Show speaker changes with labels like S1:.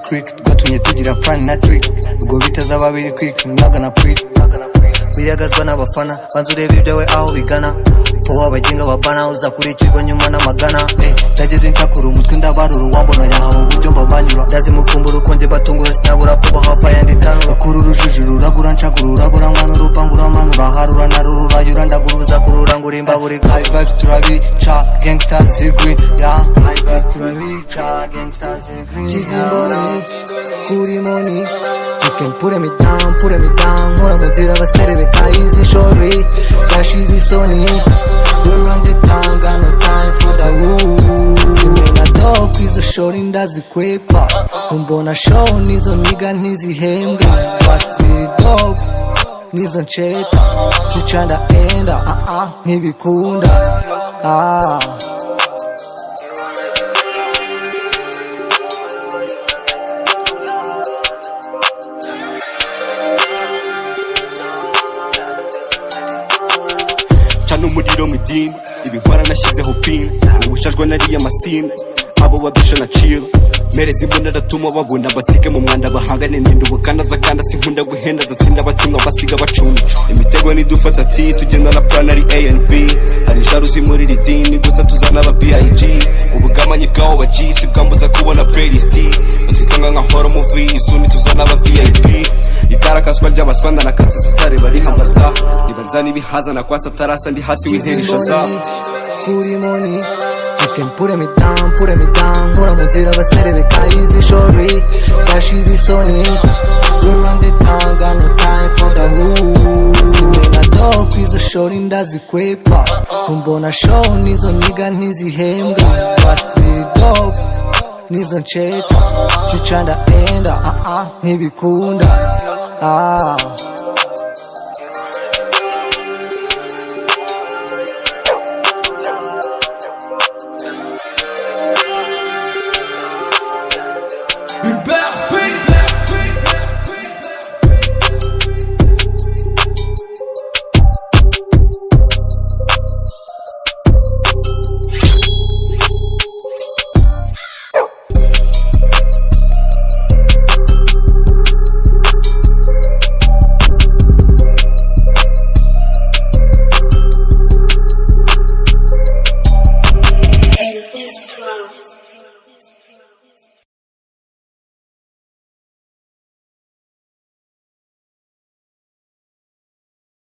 S1: freak rwatumye tugira plan na trick ubwo bitazaba biri quick not gonna preach wiyagazwa n'abafana banza ureba ibyawe aho bigana wowe abagenga babana uzakurikirwa nyuma n'amagana eh, ndageze nshakura umutwe ndabarura uwambona yahawe uburyo mbabanyura ndazimukumbura uko njye batungura sinabura kuba hafi ayandi tanu gakura urujuji ruragura nshakura urabura mwana urupangu uramanura harura narurura yura ndaguruza kurura ngo urimba buri high vibes turabica gangsta zigwi ya high vibes turabica gangsta zigwi chizimboni kuri moni chicken pure me down pure me down nkora mu nzira abasore betayizi shori zashize isoni durange tanga no time for the woo simena dog izo shori ndazikwepa kumbona show nizo niga ntizihembwe zifasiri dog nizo nsheta zica ndaenda ah ah ntibikunda ah
S2: cana umuriro mu idini ibihwara nashyizeho pin ubucajwe nariya masine abo babisha na ciro mereza imbunda aratuma babona basige mu mwanda bahangane nindubo kandi azakanda sinkunda guhenda adatsinda abatumwa basiga bacuncu imitego nidufata ti tugenda na plan ari anb hari jaruzi muri iri dini gusa tuzana aba big ubugamanyi bw'abo ba g si bwambuza kubona playlist batwikanga nka horo muvi isuni tuzana aba vip itarakaswa ry'abaswanda na kasisa sare bari amasa nibanzana ibihaza na kwasa tarasa ndi hasi w'interishaza
S1: kuri moni chicken pure me down pure me down nkora mu nzira abasore betayizi shori zashize isoni urande tanga no time for the woo simena dog izo shori ndazikwepa kumbona show nizo niga ntizihembwa zifasiri dog nizo nsheta zica ndaenda ah ah ntibikunda ah